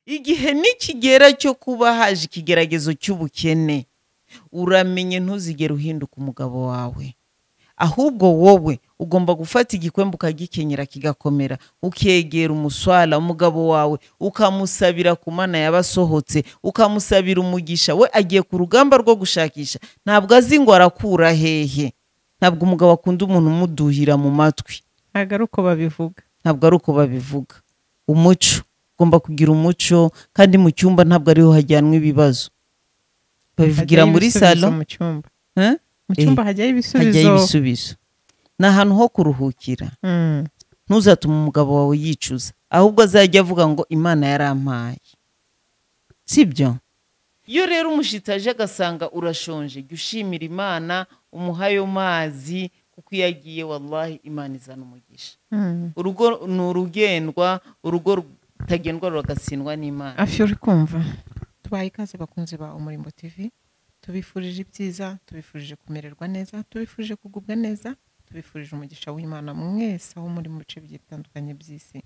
igihe nikigera cyo kuba haje ikigeragezo cy'ubukene uramenye ntuzigere uhinduka umugabo wawe ahubwo wowe ugomba gufata igikwembe ukagikenyera kigakomera ukegera umuswara umugabo wawe ukamusabira ku mana yabasohotse ukamusabira umugisha we agiye ku rugamba rwo gushakisha ntabwo azi ngo arakura hehe ntabwo umugabo akunda umuntu umuduhira mu matwi ntabwo ari uko babivuga ntabwo ari uko babivuga umuco ugomba kugira umuco kandi mu cyumba ntabwo ariho hajyanwa ibibazo babivugira muri salo mu cyumba eh? mu cyumba hajyaho hajyaho ibisubizo ibisubizo ni ahantu ho kuruhukira Mm. ntuzatume umugabo wawe yicuza ahubwo azajya avuga ngo imana yarampaye sibyo iyo rero umushyitsi aje agasanga urashonje jya ushimira imana umuhayo mazi kuko iyo agiye wallahi imana izana umugisha Mm. urugo ni urugendwa urugo rutagendwa ruragasindwa n'imana afi uri kumva tubaye ikaze bakunzi ba umurimbo tv tubifurije ibyiza tubifurije kumererwa neza tubifurije kugubwa neza tubifurije umugisha w'imana mwese aho muri mu bice bigiye bitandukanye by'isi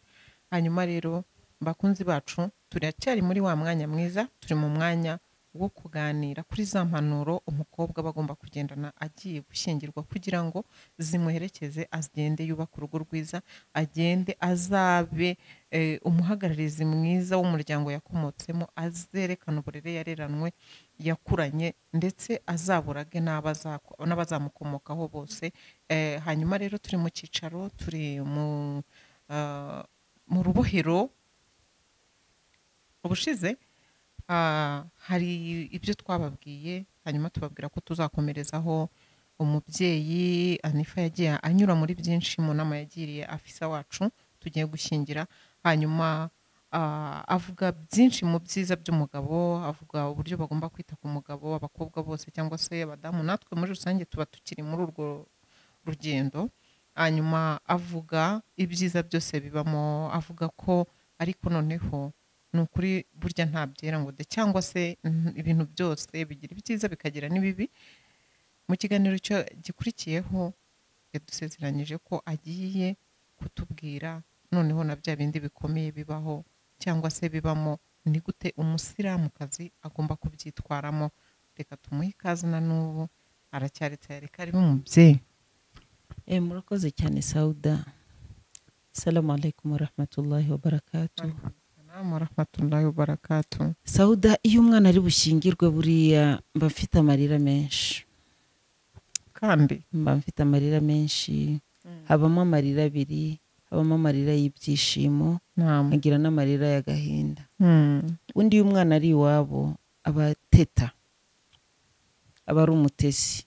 hanyuma rero bakunzi bacu turacyari muri wa mwanya mwiza turi mu mwanya wo kuganira kuri za mpanuro umukobwa aba agomba kugendana agiye gushyingirwa kugira ngo zimuherekeze agende yubake urugo rwiza agende azabe eh, umuhagararizi mwiza w'umuryango yakomotsemo azerekana uburere yareranwe yakuranye ndetse azaburage n'abazako- n'abazamukomokaho bose Eh, hanyuma rero turi mu cyicaro turi mu ah, mu rubohero ubushize ah, hari ibyo twababwiye hanyuma tubabwira ko tuzakomerezaho umubyeyi anifa yagiye anyura muri byinshi mu nama yagiriye afisa wacu tugiye gushyingira hanyuma ah, avuga byinshi mu byiza by'umugabo avuga uburyo bagomba kwita ku mugabo abakobwa bose cyangwa se abadamu natwe muri rusange tuba tukiri muri urwo rugendo hanyuma avuga ibyiza byose bibamo avuga ko ariko noneho ni ukuri burya nta byera ngo de cyangwa se mm, ibintu byose bigira ibyiza bikagira n'ibibi mu kiganiro cyo- gikurikiyeho yadusezeranyije ko agiye kutubwira noneho na bya bindi bikomeye bibaho cyangwa se bibamo ni gute umusiramukazi agomba kubyitwaramo reka tumuhe ikaze na n'ubu aracyari tayari karimo umubyeyi Eh, murakoze cyane sauda salamu alaikum warahmatullahi wabarakatu Salamu warahmatullahi wabarakatu sauda iyo umwana ari bushingirwe buriya mba mfite amarira menshi kandi mba mfite amarira menshi habamo amarira abiri habamo amarira y'ibyishimo ntamu nkagira n'amarira y'agahinda undi iyo umwana ari iwabo aba ateta aba ari umutesi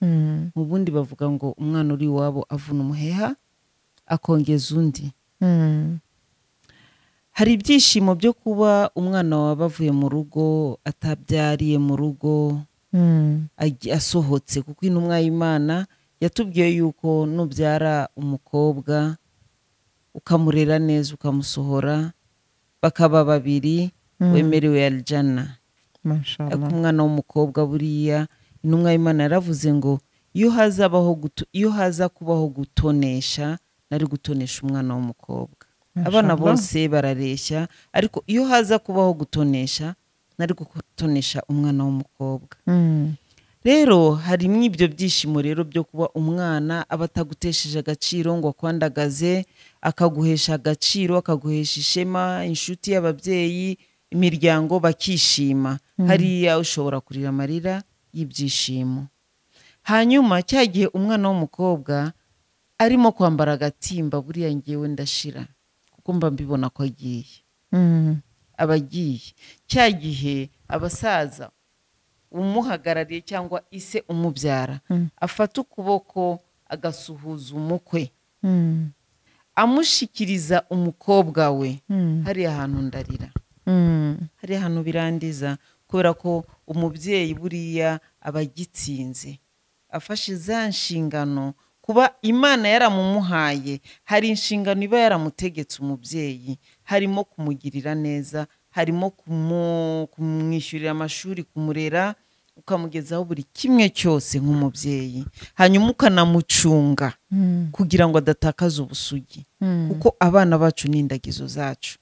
mu bundi bavuga ngo umwana uri iwabo avuna umuheha akongeza undi hari ibyishimo byo kuba umwana wawe avuye mu rugo atabyariye mu rugo agi- asohotse kuko intumwa y'imana yatubwiye yuko nubyara umukobwa ukamurera neza ukamusohora bakaba babiri wemerewe arijana ariko mashallah umwana w'umukobwa buriya intumwa y'imana yaravuze ngo iyo hazabaho guto- iyo haza kubaho gutonesha nari gutonesha umwana w'umukobwa abana Mashallah. bose barareshya ariko iyo haza kubaho gutonesha nari gutonesha umwana w'umukobwa Mm. rero harimo ibyo byishimo rero byo kuba umwana aba atagutesheje agaciro ngo akwandagaze akaguhesha agaciro akaguhesha ishema inshuti y'ababyeyi imiryango bakishima hariya ushobora kurira amarira y'ibyishimo hanyuma cya gihe umwana w'umukobwa arimo kwambara agatimba buriya ngewe ndashira kuko mba mbibona ko agiye Mm. abagiye cya gihe abasaza umuhagarariye cyangwa ise umubyara Mm. afata ukuboko agasuhuza umukwe Mm. amushikiriza umukobwa we Mm. hariya hantu ndarira Mm. hariya hantu birandiza kubera ko umubyeyi buriya aba agitsinze afashe za nshingano kuba imana yaramumuhaye hari inshingano iba yaramutegetse umubyeyi harimo kumugirira neza harimo kumu- kumwishyurira amashuri kumurera ukamugezaho buri kimwe cyose nk'umubyeyi hanyuma ukanamucunga Mm. kugira ngo adatakaza ubusugi Mm. kuko abana bacu ni indagizo zacu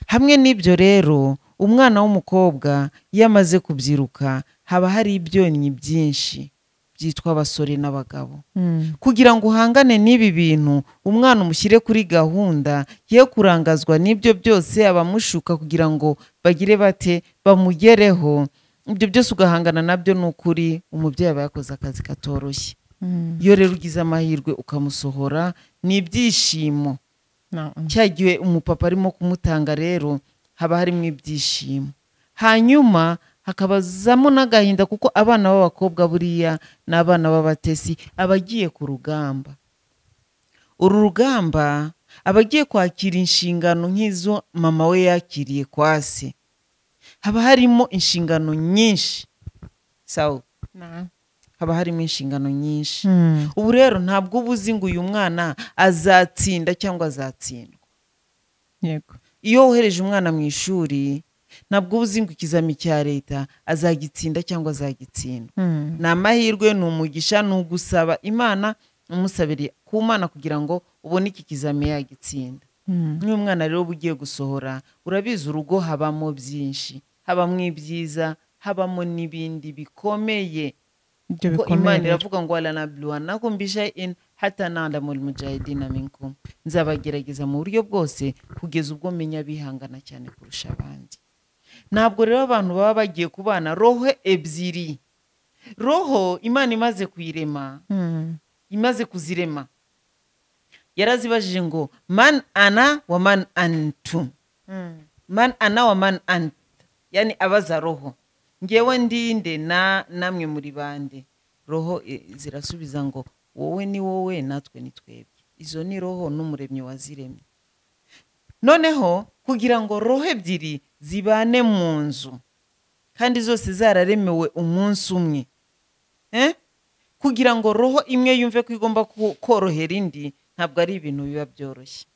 hamwe n'ibyo rero umwana w'umukobwa iyo amaze kubyiruka haba hari ibyonnyi byinshi byitwa abasore n'abagabo kugira ngo uhangane n'ibi bintu umwana umushyire kuri gahunda ye kurangazwa n'ibyo byose abamushuka kugira ngo bagire bate bamugereho ibyo byose ugahangana nabyo ni ukuri umubyeyi aba yakoze akazi katoroshye iyo rero ugize amahirwe ukamusohora ni ibyishimo Na- cya gihe umupapa arimo kumutanga rero haba harimo ibyishimo hanyuma hakabazamo n'agahinda kuko abana b'abakobwa buriya ni abana b'abatesi abagiye ku rugamba uru rugamba aba agiye kwakira inshingano nk'izo mama we yakiriye kwa se haba harimo inshingano nyinshi sawa na- haba harimo inshingano nyinshi ubu rero ntabwo uba uzi ngo uyu mwana azatsinda cyangwa azatsindwa yego iyo wohereje umwana mu ishuri ntabwo uba uzi ngo ikizami cya leta azagitsinda cyangwa azagitsindwa ni amahirwe ni umugisha ni ugusaba imana umusabire ku mana kugira ngo ubone iki kizami yagitsinda nk'uyu mwana rero uba ugiye gusohora urabizi urugo habamo byinshi habamo ibyiza habamo n'ibindi bikomeye ibyo ko bikomeye imana rero. iravuga ngo walanabluwanakumbisha in hatananda muri mujahidina minkum nzabagerageza mu buryo bwose kugeza ubwo menya bihangana cyane kurusha abandi ntabwo rero abantu baba bagiye kubana roho ebyiri roho imana imaze kuyirema Mm. imaze kuzirema yarazibajije ngo man ana wa man antum man ana wa man ant yani abaza roho ngewe ndinde na namwe muri bande roho e, zirasubiza ngo wowe ni wowe natwe ni twebwe izo ni roho n'umuremyi waziremye noneho kugira ngo roho ebyiri zibane mu nzu kandi zose zararemewe umunsi umwe eh? kugira ngo roho imwe yumve ko igomba ko- korohera indi ntabwo ari ibintu biba byoroshye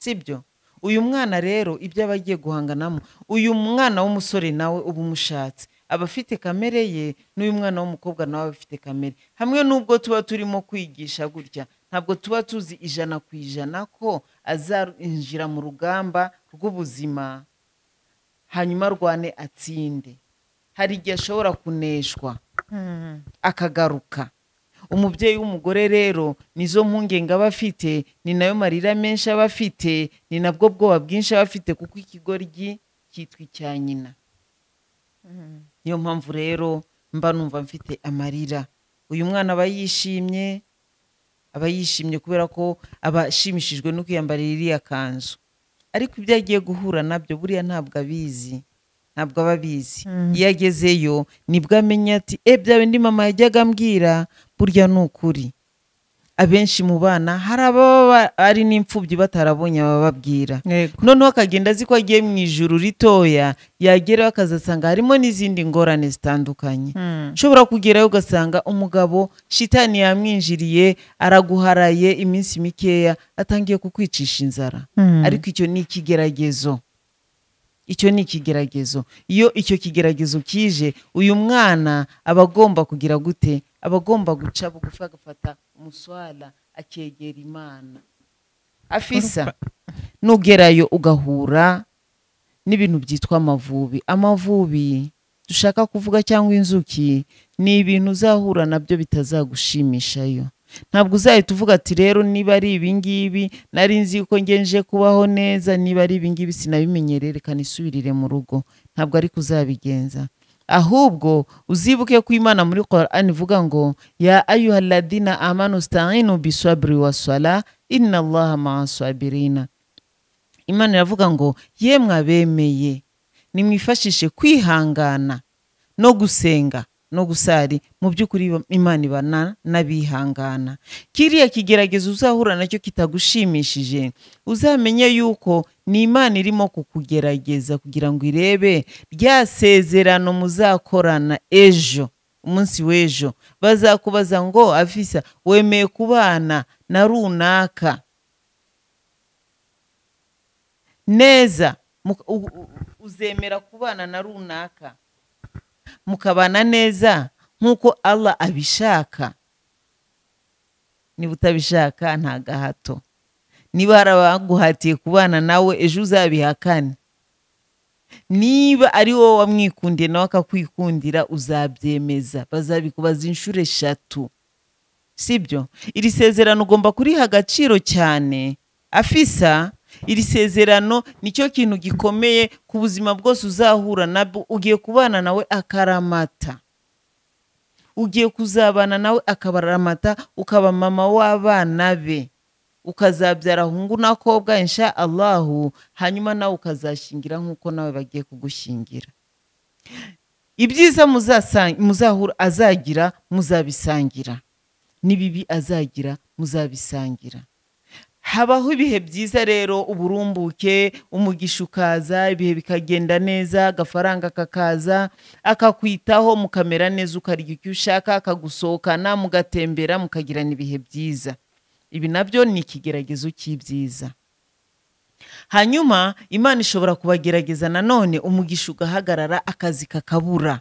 sibyo uyu mwana rero ibyo aba agiye guhanganamo uyu mwana w'umusore nawe uba umushatse aba afite kamere ye n'uyu mwana w'umukobwa nawe aba afite kamere hamwe n'ubwo tuba turimo kwigisha gutya ntabwo tuba tuzi ijana ku ijana ko azinjira mu rugamba rw'ubuzima hanyuma arwane atsinde hari igihe ashobora kuneshwa Mm. akagaruka umubyeyi w'umugore rero nizo mpungenge aba afite ni nayo marira menshi aba afite ni nabwo bwoba bwinshi aba afite kuko ikigoryi cyitwa icya nyina Mm. niyo mpamvu rero mba numva mfite amarira uyu mwana aba yishimye aba yishimye kubera ko aba ashimishijwe no kwiyambarira iriya kanzu ariko ibyo agiye guhura nabyo buriya ntabwo abizi ntabwo aba abizi Mm. iyo agezeyo nibwo amenya ati e bya bindi mama yajyaga ambwira burya ni ukuri abenshi mu bana hari ababa ba- ari n'imfubyi batarabonye abababwira yego noneho akagenda azi ko agiye mu ijuru ritoya yageraho akazasanga harimo n'izindi ngorane zitandukanye Mm. ushobora kugerayo ugasanga umugabo shitani yamwinjiriye araguharaye iminsi mikeya atangiye kukwicisha inzara Mm. ariko icyo ni ikigeragezo icyo ni ikigeragezo iyo icyo kigeragezo kije uyu mwana aba agomba kugira gute aba agomba guca bugufi agafata umuswara akegera imana afisa nugerayo ugahura n'ibintu byitwa amavubi amavubi dushaka kuvuga cyangwa inzuki ni ibintu uzahura nabyo bitazagushimishayo ntabwo uzahita uvuga ati rero niba ari ibingibi nari nzi ko ngenje kubaho neza niba ari ibingibi sinabimenyereye reka nisubirire mu rugo ntabwo ariko uzabigenza ahubwo uzibuke ko imana muri Quran ivuga ngo ya ayuha ladina amanu sta'inu bisabri wa sala inna allaha ma'a sabirina imana iravuga ngo yemwe abemeye nimwifashishe kwihangana no gusenga no gusari mu by'ukuri imana ibana n'abihangana kiriya kigeragezo uzahura nacyo kitagushimishije uzamenye yuko ni imana irimo kukugerageza kugira ngo irebe rya sezerano muzakorana ejo umunsi w'ejo bazakubaza ngo afisa wemeye kubana na runaka neza muka- u- u- uzemera kubana na runaka mukabana neza nk'uko allah abishaka niba utabishaka nta gahato niba hari abaguhatiye kubana nawe ejo uzabihakane niba ari wowe wamwikundiye nawe akakwikundira uzabyemeza bazabikubaza inshuro eshatu sibyo iri sezerano ugomba kuriha agaciro cyane afisa iri sezerano nicyo kintu gikomeye ku buzima bwose uzahura nabwo ugiye kubana nawe akaramata ugiye kuzabana nawe akabaramata ukaba mama w'abana be ukazabyara ahungu n'akobwa insha allahu hanyuma nawe ukazashingira nk'uko nawe bagiye kugushingira ibyiza muzasa- muzahura azagira muzabisangira n'ibibi azagira muzabisangira habaho ibihe byiza rero uburumbuke umugisha ukaza ibihe bikagenda neza agafaranga kakaza akakwitaho mukamera neza ukarya icyo ushaka akagusohokana mugatembera mukagirana ibihe byiza ibi nabyo ni ikigeragezo cy'ibyiza hanyuma imana ishobora kubagerageza nanone umugisha ugahagarara akazi kakabura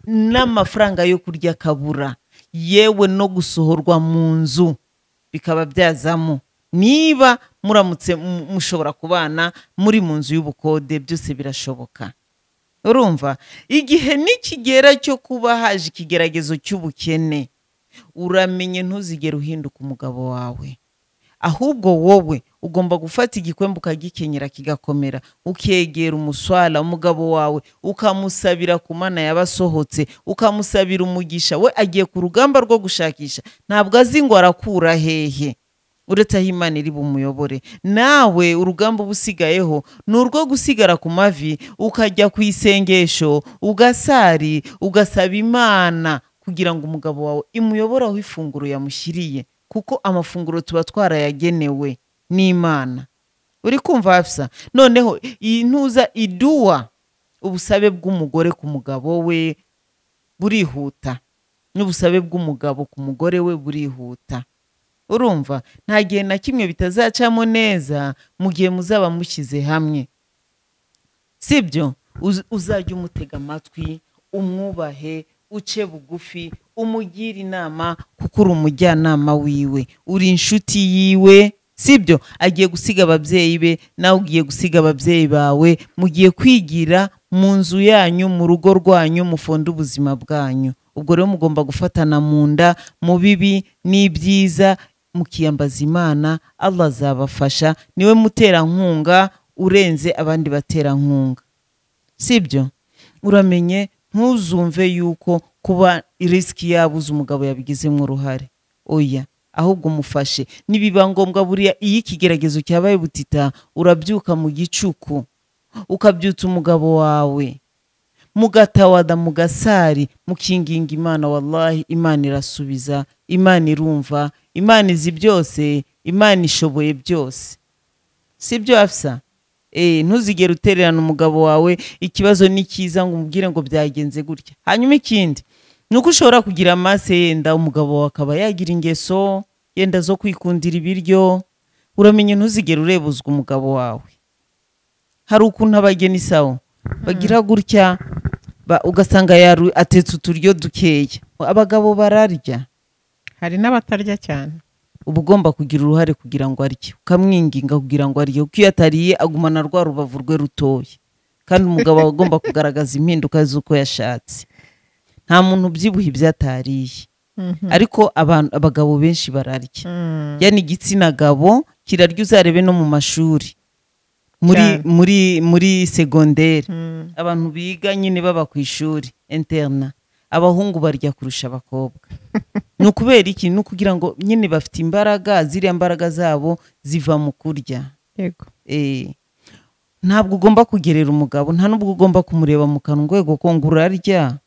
n'amafaranga yo kurya akabura yewe no gusohorwa mu nzu bikaba byazamo niba muramutse mu- mushobora kubana muri mu nzu y'ubukode byose birashoboka urumva igihe nikigera cyo kuba haje ikigeragezo cy'ubukene uramenye ntuzigere uhinduka umugabo wawe ahubwo wowe ugomba gufata igikwembe ukagikenyera kigakomera ukegera umuswara umugabo wawe ukamusabira ku mana yabasohotse ukamusabira umugisha we agiye ku rugamba rwo gushakisha ntabwo azi ngo arakura hehe uretse aho imana iri bumuyobore nawe urugamba uba usigayeho ni urwo gusigara ku mavi ukajya ku isengesho ugasari ugasaba imana kugira ngo umugabo wawe imuyobore aho ifunguro yamushyiriye kuko amafunguro tuba twarayagenewe n'imana uri kumva hafisa noneho iyi ntuza iduwa ubusabe bw'umugore ku mugabo we burihuta n'ubusabe bw'umugabo ku mugore we burihuta urumva nta gihe na kimwe bitazacamo neza mu gihe muzaba mushyize hamwe sibyo Uz- uzajya umutega amatwi umwubahe uce bugufi umugire inama kuko uri umujyanama wiwe uri inshuti yiwe sibyo agiye gusiga ababyeyi be nawe ugiye gusiga ababyeyi bawe mugiye kwigira mu nzu yanyu mu rugo rwanyu mufonde ubuzima bwanyu ubwo rero mugomba gufatana mu nda mu bibi n'ibyiza mukiyambaza imana allah azabafasha niwe muterankunga urenze abandi baterankunga sibyo uramenye ntuzumve yuko kuba risiki yabuze umugabo yabigizemo uruhare oya ahubwo umufashe nibiba ngombwa buriya iyo ikigeragezo cyabaye butita urabyuka mu gicuku ukabyutsa umugabo wawe mugatawada mugasari mukinginga imana wallahi imana irasubiza imana irumva imana izi byose imana ishoboye byose si byo hafisa Eh, ntuzigere utererana umugabo wawe ikibazo ni cyiza ngo umubwire ngo byagenze gutya hanyuma ikindi ni uko ushobora kugira amase yenda umugabo wawe akaba yagira ingeso yenda zo kwikundira ibiryo uramenye ntuzigere urebuzwa umugabo wawe hari ukuntu abageni sawo bagira gutya ba- ugasanga yaru- atetse uturyo dukeya abagabo bararya hari n'abatarya cyane uba ugomba kugira uruhare kugira ngo arye ukamwinginga kugira ngo arye kuko iyo atariye agumana rwa rubavu rwe rutoya kandi umugabo aba agomba kugaragaza impinduka z'uko yashatse nta muntu ubyibuha ibyo atariye Mhm. ariko abantu abagabo benshi bararya Mm. yani igitsina gabo kirarya uzarebe no mu mashuri muri Cyane. muri muri segonderi Mm. abantu biga nyine baba ku ishuri interna abahungu barya kurusha abakobwa ni ukubera iki ni ukugira ngo nyine bafite imbaraga ziriya mbaraga zabo ziva mu kurya yego Eh, ntabwo ugomba kugerera umugabo nta n'ubwo ugomba kumureba mu kanwa urwego ko ngo urarya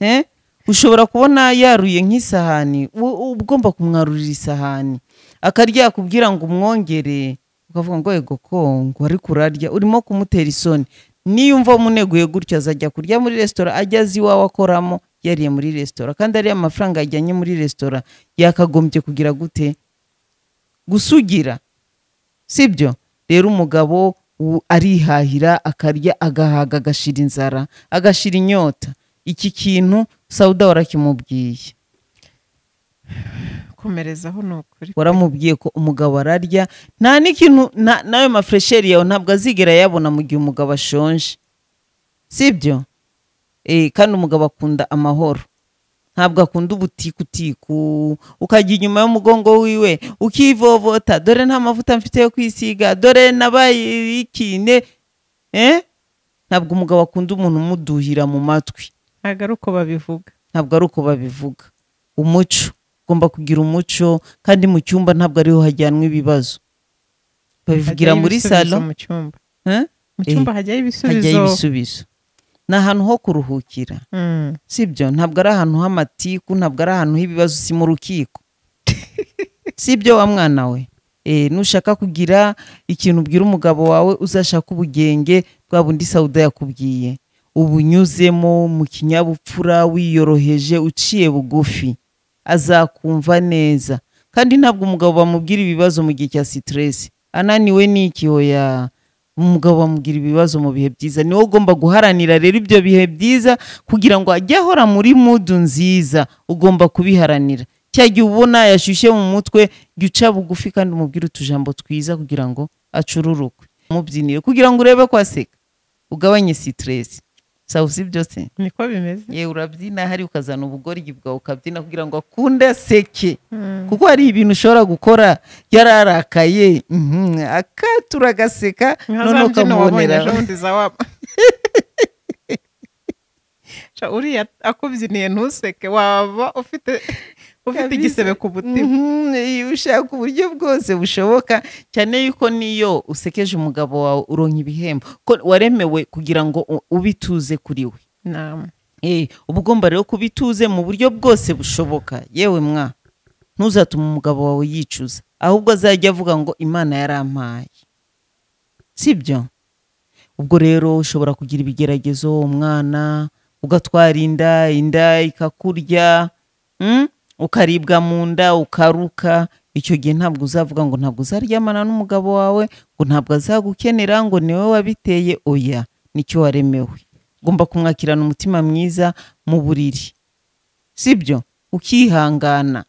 Eh, ushobora kubona yaruye nk'isahani u- u- uba ugomba kumwarurira isahani akarya yakubwira ngo umwongere ukavuga ngo ego ko ngo ariko urarya urimo kumutera isoni niyumva umuneguye gutyo azajya kurya muri resitora ajya azi iwawe akoramo yariye muri resitora kandi ariya amafaranga yajyanye muri resitora yakagombye kugira gute gusugira sibyo rero umugabo u- arihahira akarya agahaga agashira inzara agashira inyota iki kintu sawuda warakimubwiye komerezaho ni ukuri waramubwiye ko umugabo ararya nta n'ikintu na- n'ayo mafuresheri yawe ntabwo azigera ayabona mu gihe umugabo ashonje sibyo Eh, kandi umugabo akunda amahoro ntabwo akunda ubutikutiku ukajya inyuma y'umugongo wiwe ukivovota dore nta mavuta mfite yo kwisiga dore nabaye ikine eh? ntabwo umugabo akunda umuntu umuduhira mu matwi ntabwo ari uko babivuga ntabwo ari uko babivuga umuco ugomba kugira umuco kandi mu cyumba ntabwo ariho hajyanwa ibibazo babivugira Hajyayo muri ibisubizo salo mu cyumba eh? mu Eh, cyumba hajyayo hajyayo ibisubizo ibisubizo ni ahantu ho kuruhukira Mm. sibyo ntabwo ari ahantu h'amatiku ntabwo ari ahantu h'ibibazo si mu rukiko sibyo wa mwana we Eh, nushaka kugira ikintu ubwira umugabo wawe uzashaka ubugenge bwa bundi sawuda yakubwiye ubunyuzemo mu kinyabupfura wiyoroheje uciye bugufi azakumva neza kandi ntabwo umugabo bamubwira ibibazo mu gihe cya siteresi ananiwe n'iki hoya umugabo bamubwira ibibazo mu bihe byiza niwe ugomba guharanira rero ibyo bihe byiza kugira ngo ajye ahora muri mudu nziza ugomba kubiharanira cya gihe ubona yashyushye mu mutwe jya uca bugufi kandi umubwire utujambo twiza kugira ngo acururukwe umubyinire kugira ngo urebe ko aseka ugabanye siteresi sawa si byose niko bimeze yewe urabyina hari ukazana ubugoryi bwawe ukabyina kugira ngo akunde aseke Mm. kuko hari ibintu ushobora gukora yararakaye mhm, akatura agaseka nka za noneho mbyino wabonye ukamubonera ejo bundi za wa Ca uriya akubyiniye ntuseke waba ufite ufite Kabisa. igisebe ku mutima Mhm, iyo ushaka uburyo bwose bushoboka cyane yuko n'iyo usekeje umugabo wawe uronka ibihembo ko waremewe kugira ngo u- ubituze kuri we Naam. Eh, uba ugomba rero kubituze mu buryo bwose bushoboka yewe mwa ntuzatume umugabo wawe yicuza ahubwo azajya avuga ngo imana yarampaye sibyo ubwo rero ushobora kugira ibigeragezo umwana ugatwara inda inda ikakurya mm? ukaribwa mu nda ukaruka icyo gihe ntabwo uzavuga ngo ntabwo uzaryamana n'umugabo wawe ngo ntabwo azagukenera ngo niwe wabiteye oya nicyo waremewe ugomba kumwakirana umutima mwiza mu buriri sibyo ukihangana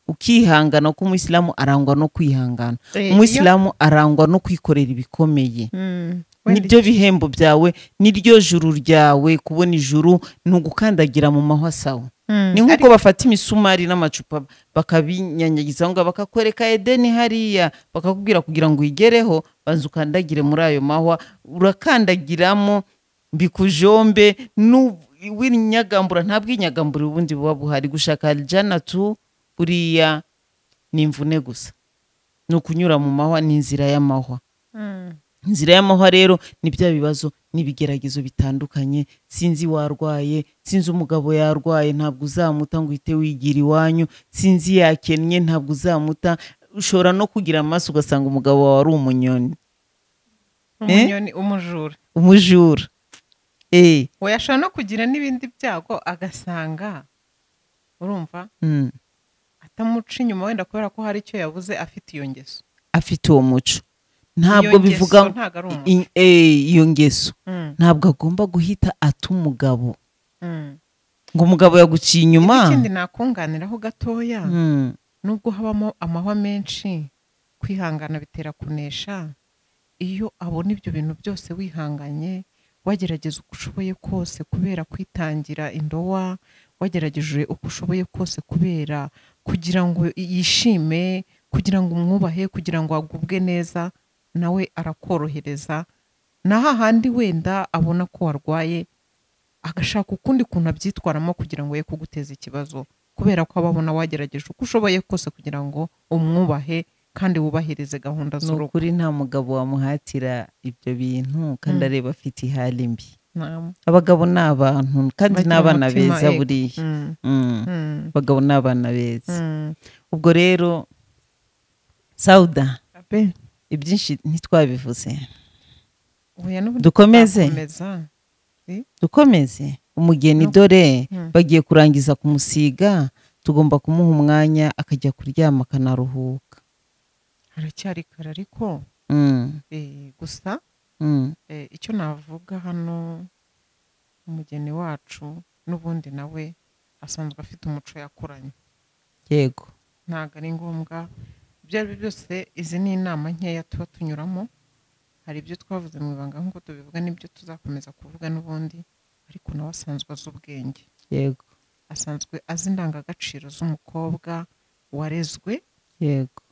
ukihangana kuko umuyisilamu arangwa no kwihangana Eh, iyo- umuyisilamu arangwa no kwikorera ibikomeye Mm. Wenda nibyo bihembo byawe niryo juru ryawe kubona ijuru ni ugukandagira mu mahwa sawa Mm. ni nk'uko Ariko- bafata imisumari n'amacupa bakabinyanyagiza ngo bakakwereka edeni hariya bakakubwira kugira ngo uyigereho banza ukandagire muri ayo mahwa urakandagiramo bikujombe nu- w'inyagambura nta bwinyagambura ubundi buba buhari gushaka janatu buriya ni imvune gusa ni ukunyura mu mahwa ni inzira y'amahwa Mm. inzira y'amahwa rero ni bya bibazo n'ibigeragezo bitandukanye sinzi warwaye sinzi umugabo yarwaye ntabwo uzamuta ngo uhite wigira iwanyu sinzi yakennye ntabwo uzamuta ushobora no kugira amaso ugasanga umugabo wawe ari umunyoni umunyoni umujura umujura eh, we ashobora no kugira n'ibindi byago agasanga urumva mm, atamuca inyuma wenda kubera ko hari icyo yabuze afite iyo ngeso afite uwo muco Iyo ntabwo ngeso bivuga ntabwo ari umuntu i- eh, iyo ngeso Mm, ntabwo agomba guhita ata umugabo mm. ngo umugabo yaguciye inyuma ikindi nakunganiraho gatoya Mm, nubwo habamo amahwa menshi kwihangana bitera kunesha iyo abona ibyo bintu byose wihanganye wagerageza uko ushoboye kose kubera kwitangira indowa wagerageje uko ushoboye kose kubera kugira ngo yishime kugira ngo umwubahe kugira ngo agubwe neza nawe arakorohereza naho ahandi wenda abona ko warwaye agashaka ukundi kuntu abyitwaramo kugira ngo ye kuguteza ikibazo kubera ko aba abona wagerageje uko ushoboye kose kugira ngo umwubahe kandi wubahirize gahunda ni z'urugo ukuri nta mugabo wamuhatira ibyo bintu kandi Mm. areba afite ihari mbi Naam. abagabo ni abantu kandi Bagira ni abana umutima, beza ego. buriya Mm, Mm. mm, abagabo ni abana beza mm. ubwo rero sawuda Abe, ibyinshi ntitwabivuze oya n'ubundi Dukomeze. tuzakomeza. dukomeze umugeni No. dore Mm. bagiye kurangiza kumusiga tugomba kumuha umwanya akajya kuryama akanaruhuka haracyari kare ariko Mm. eh, gusa Mm. eh, icyo navuga hano umugeni wacu n'ubundi nawe asanzwe afite umuco yakuranye yego ntabwo ari ngombwa ibyo ari byo byose izi ni inama nkeya tuba tunyuramo hari ibyo twavuze mu ibanga nk'uko tubivuga n'ibyo tuzakomeza kuvuga n'ubundi ariko nawe asanzwe azi ubwenge yego asanzwe azi indangagaciro z'umukobwa warezwe yego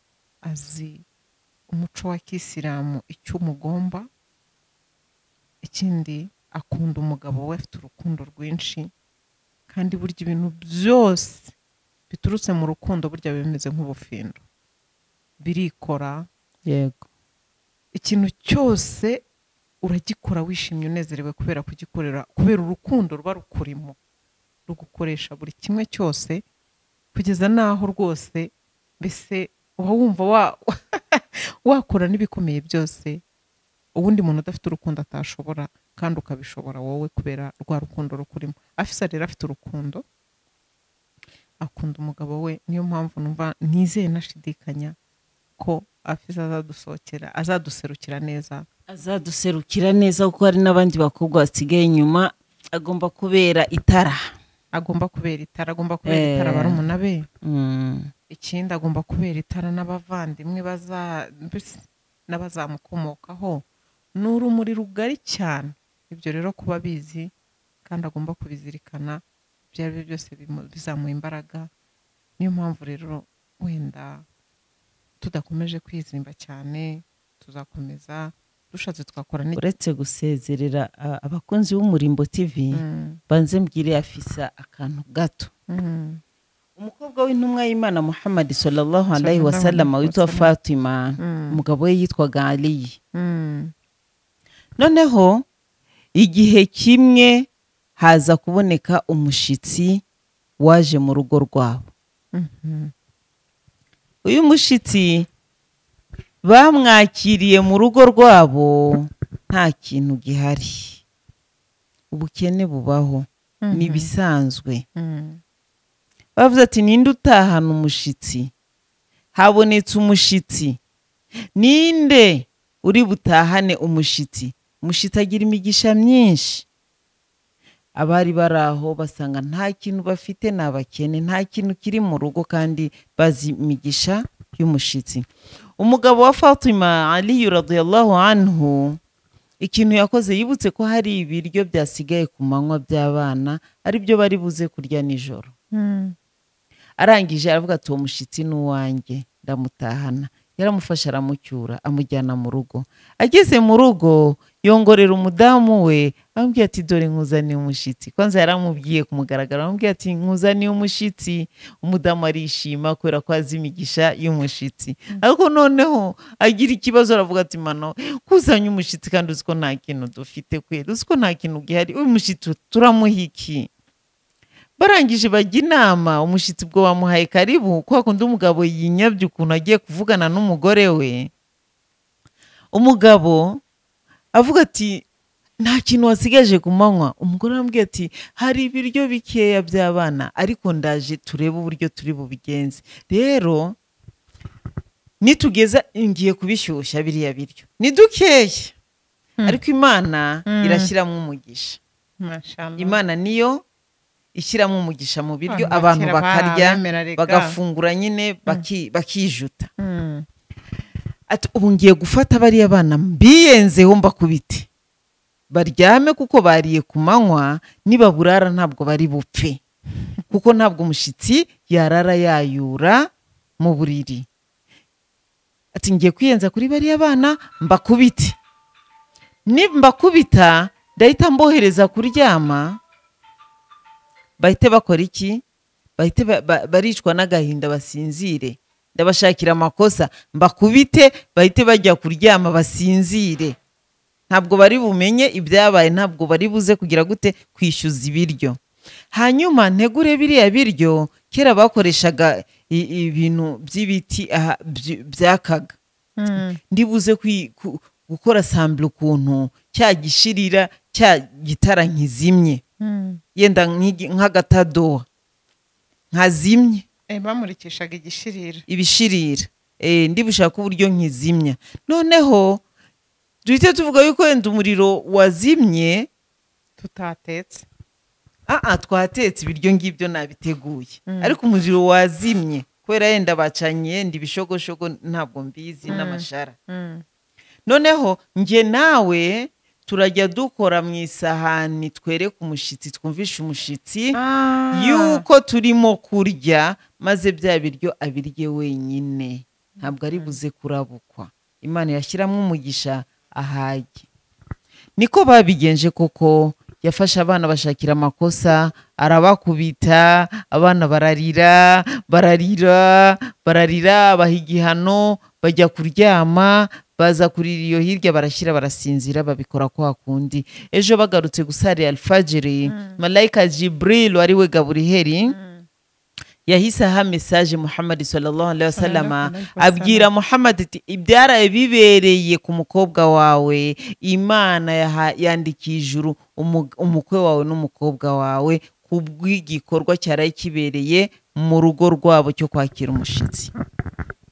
azi umuco wa kisilamu icyo umugomba ikindi akunda umugabo we afite urukundo rwinshi kandi burya ibintu byose biturutse mu rukundo burya biba bimeze nk'ubufindo birikora yego ikintu cyose uragikora wishimye unezerewe kubera kugikorera kubera urukundo ruba rukurimo rugukoresha buri kimwe cyose kugeza n'aho rwose mbese uba wumva wa- wakora n'ibikomeye byose uwundi muntu udafite urukundo atashobora kandi ukabishobora wowe kubera rwa rukundo rukurimo afisa rero afite urukundo akunda umugabo we niyo mpamvu numva nizeye nashidikanya ko afisa azadusohokera azaduserukira neza azaduserukira neza kuko hari n'abandi bakobwa basigaye inyuma agomba kubera itara agomba kubera itara agomba kubera Eh. itara barumuna be Mm, ikindi agomba kubera itara n'abavandimwe baza mbese n'abazamukomokaho ni urumuri rugari cyane ibyo rero kuba bizi kandi agomba kubizirikana ibyo ari byo byose bimu- bizamuha imbaraga niyo mpamvu rero wenda tudakomeje kwizimba cyane tuzakomeza dushatse twakora n'iki- uretse gusezerera a- abakunzi b'umurimbo tv Mm, banze mbwire afisa akantu gato mm. umukobwa w'intumwa y'imana muhammad sallallahu alaihi Sallallahu wasallam alaihi witwa wasallam. fatima Mm. umugabo we yitwaga aliyi Mm. noneho igihe kimwe haza kuboneka umushitsi waje mu rugo rwabo Mhm. uyu mushitsi bamwakiriye mu rugo rwabo nta kintu gihari ubukene bubaho ni Mhm. ibisanzwe Mm. bavuze ati ninde utahana umushitsi habonetse umushitsi ninde uri butahane umushitsi umushitsi agira imigisha myinshi abari bari aho basanga nta kintu bafite ni abakene nta kintu kiri mu rugo kandi bazi imigisha y'umushitsi umugabo wa fatima aliyu radiyallahu anhu ikintu yakoze yibutse ko hari ibiryo byasigaye ku manywa by'abana ari byo bari buze kurya nijoro Mm. arangije aravuga ati uwo mushitsi ni uwanjye ndamutahana yaramufashe aramucyura amujyana mu rugo ageze mu rugo yongorera umudamu we amubwira ati dore nkuzaniye umushitsi kwanza yaramubwiye ku mugaragaro amubwira ati nkuzaniye umushitsi umudamu arishima kubera ko azi imigisha y'umushitsi ariko noneho agira ikibazo aravuga ati mano kuzanye umushitsi kandi uzi ko nta kintu dufite kweri uzi ko nta kintu gihari uyu mushitsi turamuha iki barangije bajya inama umushyitsi ubwo wamuhaye karibu kuko kundi umugabo yinyabye ukuntu agiye kuvugana n'umugore we umugabo avuga ati nta kintu wasigaje ku manywa umugore arambwira ati hari ibiryo bikeya by'abana ariko ndaje turebe uburyo turi bubigenze rero nitugeza ngiye kubishyushya biriya biryo ni dukeya Hmm. ariko imana Hmm. irashyiramo umugisha Mashallah. imana niyo ishyiramo umugisha mu biryo Abantu abantu bakera bakarya barabemera rega. bagafungura nyine baki- bakijuta Mm. ati ubu ngiye gufata bariya bana mbiyenzeho mbakubite baryame kuko bariye ku manywa nibaburara ntabwo bari bupfe kuko ntabwo umushyitsi yarara yayura mu buriri ati ngiye kwiyenza kuri bariya bana mbakubite nimbakubita ndahita mbohereza kuryama bahite bakora iki bahite ba- ba- baricwa n'agahinda basinzire ndabashakira amakosa mbakubite bahite bajya kuryama basinzire ntabwo bari bumenye ibyabaye ntabwo bari buze kugira gute kwishyuza ibiryo hanyuma ntegure biriya biryo kera bakoreshaga i- ibintu by'ibiti aha, byi- byakaga Mm. ndibuze kwi- ku- gukora sambure ukuntu cya gishirira cya gitara nkizimye Mm. yenda nk'igi- nk'agatadowa nkazimye Eh, bamurikishaga igishirira ibishirira Eh, ndi bushake uburyo nkizimya noneho duhite tuvuga yuko wenda umuriro wazimye tutatetse aha twatetse ibiryo ngibyo nabiteguye Mm. ariko umuriro wazimye kubera yenda bacanye yenda ibishogoshogo ntabwo mbizi Mm. n'amashara Mm. noneho njye nawe turajya dukora mu isahani twereke umushyitsi twumvishe umushyitsi yuko turimo kurya maze bya biryo abirye wenyine ntabwo ari buze kurabukwa imana yashyiramo umugisha ahajye niko babigenje koko yafashe abana bashakira amakosa arabakubita abana bararira bararira bararira baha igihano bajya kuryama baza kurira iyo hirya barashyira barasinzira babikora kwa kundi ejo bagarutse gusarira alfajiri malayika jibril wari we gaburiheri yahise aha mesaje muhammad sallallahu alaihi wasallam abwira muhammad ati ibyaraye bibereye ku mukobwa wawe imana yandikiye ijuru umukwe wawe n'umukobwa wawe ku bw'igikorwa cyaraye kibereye mu rugo rwabo cyo kwakira umushyitsi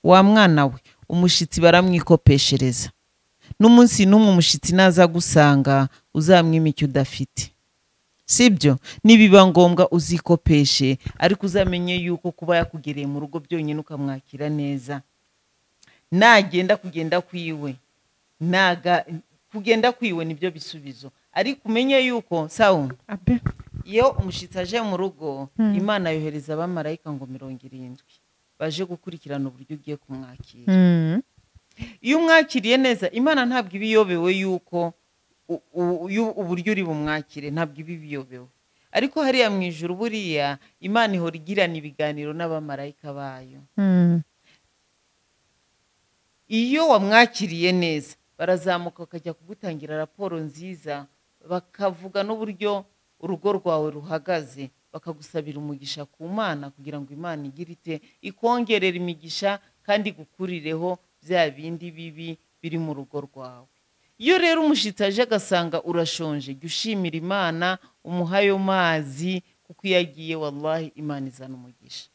wa mwana we umushyitsi baramwikopeshereza n'umunsi n'umwe umushyitsi naza gusanga uzamwima icyo udafite sibyo nibiba ngombwa uzikopeshe ariko uzamenye yuko kuba yakugereye mu rugo byonyine ukamwakira neza nagenda kugenda kwiwe naga kugenda kwiwe nibyo bisubizo ariko umenye yuko sawu iyo umushyitsi aje mu rugo imana yohereza abamarayika ngo mirongo irindwi baje gukurikirana uburyo ugiye kumwakira iyo umwakiriye neza imana ntabwo iba iyobewe yuko uburyo uri bumwakire ntabwo iba ibiyobewe ariko hariya mu ijoro buriya imana ihora igirana ibiganiro n'abamarayika bayo iyo wamwakiriye neza barazamuka bakajya kugutangira raporo nziza bakavuga n'uburyo urugo rwawe ruhagaze bakagusabira umugisha ku mana kugira ngo imana igire ite ikongerere imigisha kandi igukurireho bya bindi bibi biri mu rugo rwawe iyo rero umushyitsi aje agasanga urashonje jya ushimira imana umuha ayo mazi kuko iyo agiye wallahi imana izana umugisha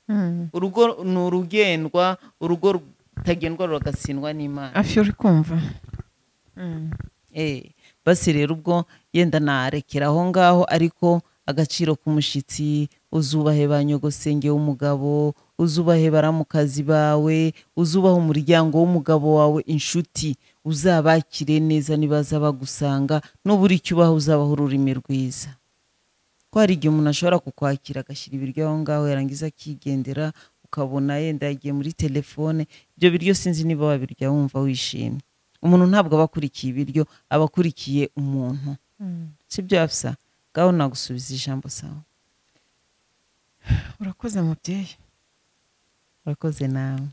urugo ni urugendwa urugo rutagendwa ruragasindwa n'imana afi uri kumva basi rero ubwo yenda narekera aho ngaho ariko agaciro k'umushyitsi uzubahe ba nyogosenge w'umugabo uzubahe baramukazi bawe uzubahe umuryango w'umugabo wawe inshuti uzabakire neza nibaza bagusanga n'ubura icyo ubaha uzabaha ururimi rwiza ko hari igihe umuntu ashobora kukwakira agashyira ibiryo aho ngaho yarangiza akigendera ukabona yenda yagiye muri telefone ibyo biryo sinzi niba wabirya wumva wishimye umuntu ntabwo aba akurikiye ibiryo aba akurikiye umuntu si byo hafisa ngaho nagusubiza ijambo sawa urakoze mubyeyi urakoze nawe